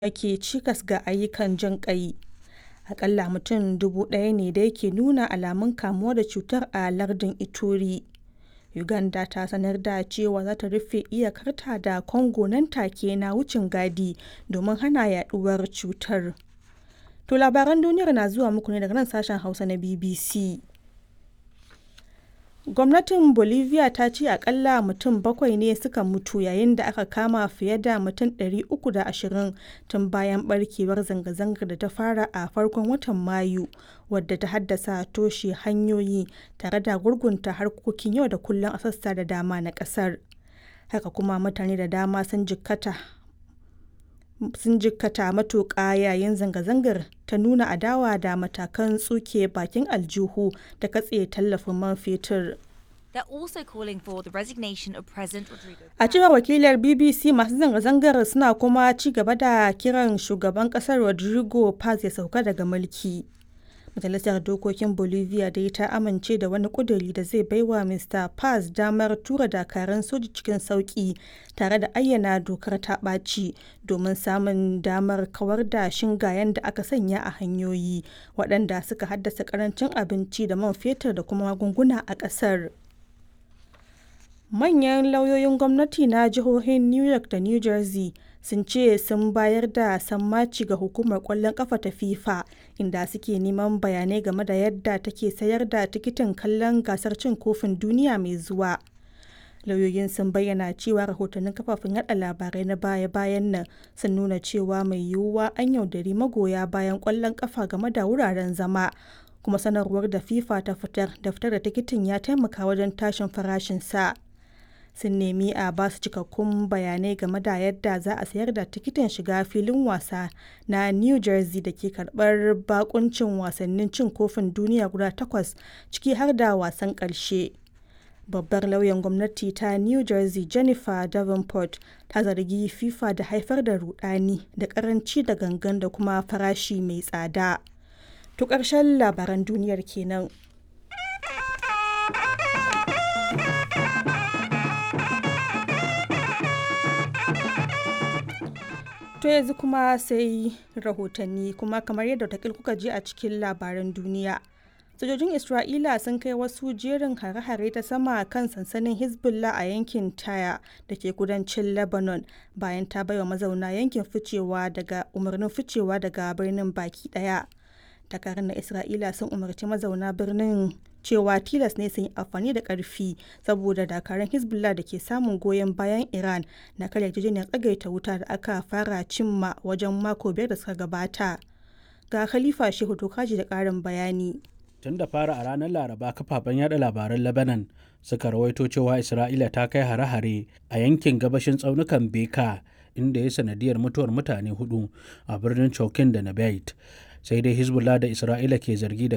ke cikas ga ayyukan jin ƙai. Aƙalla mutum dubu ɗaya ne dai ke nuna alamun kamuwa da cutar a lardin Ituri. Uganda ta sanar da cewa za ta rufe iyakarta da Congo nan take na wucin gadi domin hana yaɗuwar cutar. To labaran duniyar na zuwa muku ne daga nan sashen Hausa na BBC. Gwamnatin Bolivia ta ce akalla mutum bakwai ne suka mutu yayin da aka kama fiye da mutum 320 tun bayan barkewar zanga-zangar da ta fara a farkon watan Mayu wadda ta haddasa toshe hanyoyi tare da gurgunta harkokin yau da kullum a sassa da dama na kasar. Haka kuma mutane da dama sun jikkata sun jikkata matuƙa yayin zanga-zangar ta nuna adawa da matakan tsuke bakin aljihu da katse tallafin man fetur. They're also calling for the resignation of President Rodrigo. A cewar wakilar BBC masu zanga-zangar suna kuma ci gaba da kiran shugaban kasar Rodrigo Paz ya sauka daga mulki. Majalisar Dokokin Bolivia dai ta amince da wani ƙuduri da zai baiwa Mr. Paz damar tura dakaran soji cikin sauƙi tare da ayyana dokar ta ɓaci domin samun damar kawar da shingayen da aka sanya a hanyoyi waɗanda suka haddasa ƙarancin abinci da man fetur da kuma magunguna a ƙasar. Manyan lauyoyin gwamnati na jihohin New York da New Jersey sun ce sun bayar da sammaci ga hukumar ƙwallon ƙafa ta FIFA inda suke neman bayanai game da yadda take sayar da tikitin kallon gasar cin kofin duniya mai zuwa. Lauyoyin sun bayyana cewa rahotannin kafafen yada labarai na baya-bayan nan sun nuna cewa mai yiwuwa an yaudari magoya bayan ƙwallon ƙafa game da wuraren zama. kuma sanarwar da FIFA ta fitar da fitar da tikitin ya taimaka wajen tashin farashinsa. sun nemi a ba su cikakkun bayanai game da yadda za a sayar da tikitin shiga filin wasa na new jersey da ke karbar bakuncin wasannin cin kofin duniya guda takwas ciki har da wasan karshe babbar lauyan gwamnati ta new jersey jennifer davenport ta zargi fifa da haifar da rudani da karanci da gangan da kuma farashi mai tsada to ƙarshen labaran duniyar kenan. To yanzu kuma sai rahotanni kuma kamar yadda takil kuka ji a cikin labaran duniya. Sojojin Isra'ila sun kai wasu jerin hare-hare ta sama kan sansanin Hezbollah a yankin Taya da ke kudancin Lebanon bayan ta baiwa mazauna yankin ficewa daga umarnin ficewa daga birnin baki daya. Dakarun na Isra'ila sun umarci mazauna birnin cewa tilas ne sun yi amfani da karfi saboda dakarun hezbollah da ke samun goyon bayan iran na karya yarjejeniyar tsagaita wuta da aka fara cimma wajen mako biyar da suka gabata ga khalifa shehu tokaji da karin bayani tun da fara a ranar laraba kafafen yada labaran lebanon suka rawaito cewa isra'ila ta kai hare-hare a yankin gabashin tsaunukan beka inda ya sanadiyar mutuwar mutane hudu a birnin chokin da nabait sai dai hezbollah da isra'ila ke zargi da